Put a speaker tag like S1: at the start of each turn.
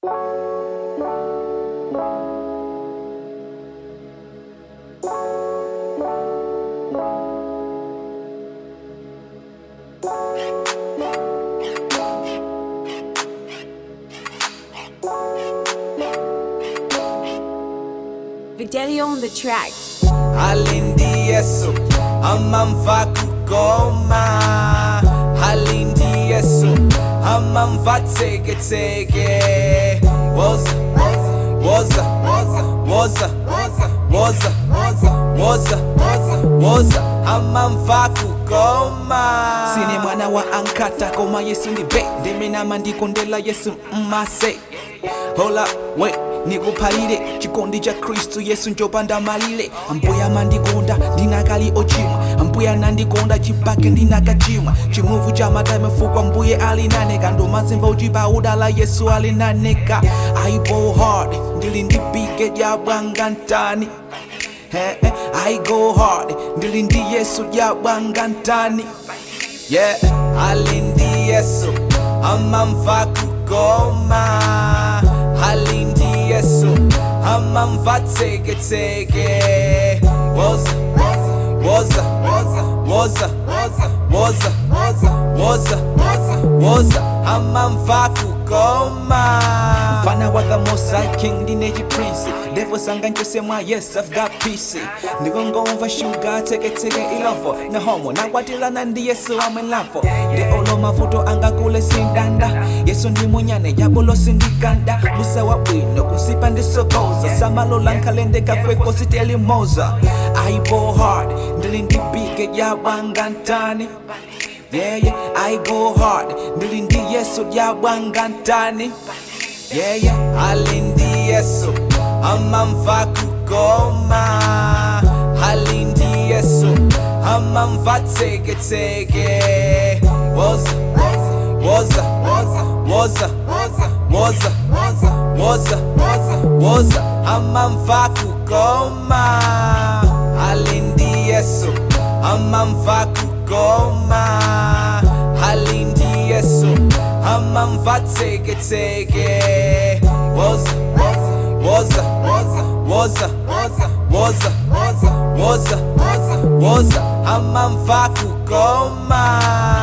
S1: Fidelio on the track.
S2: Halindi Yesu amamva kugoma Halindi Yesu amamva teketeke Woza Woza Woza Woza Woza Woza Woza amamva kugoma
S3: sine mwana wa ankata koma yesu ndi be ndemenama ndikondela yesu mmase hola we nikuphalire chikondi cha khristu yesu njopanda malire ambuya mandikonda ndinakali ochimwa ambuya nandikonda chipake ndinakachimwa chimuvu cha matame fukwa mbuye alinane kandomazimva uchipa udala yesu alinaneka aibo hard ndili ndipike dyabwanga ntani Eh, eh, I go hard ndili ndi yesu dyabwanga ntani
S2: Yeah Halindi Yesu amamva kugoma Halindi Yesu amamva teketeke Woza Woza Woza Woza Woza Woza amamva kugoma
S3: mfana wa the most high king ndine chiprince ndevo sanga nchosemwa yes i've got peace ndikongomva shuga teketeke ilovo nehomo nakwatilana ndi yesu amwelavo ndi olo mavuto angakule sindanda yesu ndi munyane yabulo sindikanda musa wa bwino kusipa ndisokoza samalola nkhalende kafweko sitelimoza aibo hard ndili ndibige yabwanga ntani yeah, yeah, I go hard ndili ndi yesu dyabwanga ntani yeah, yeah.
S2: Halindi Yesu amamva kugoma Halindi Yesu amamva teketeke Woza Woza Woza Woza Woza Woza amamva kugoma Halindi Yesu amamva kugoma Halindi Yesu amamva teketeke Woza Woza Woza Woza Woza Woza amamva kugoma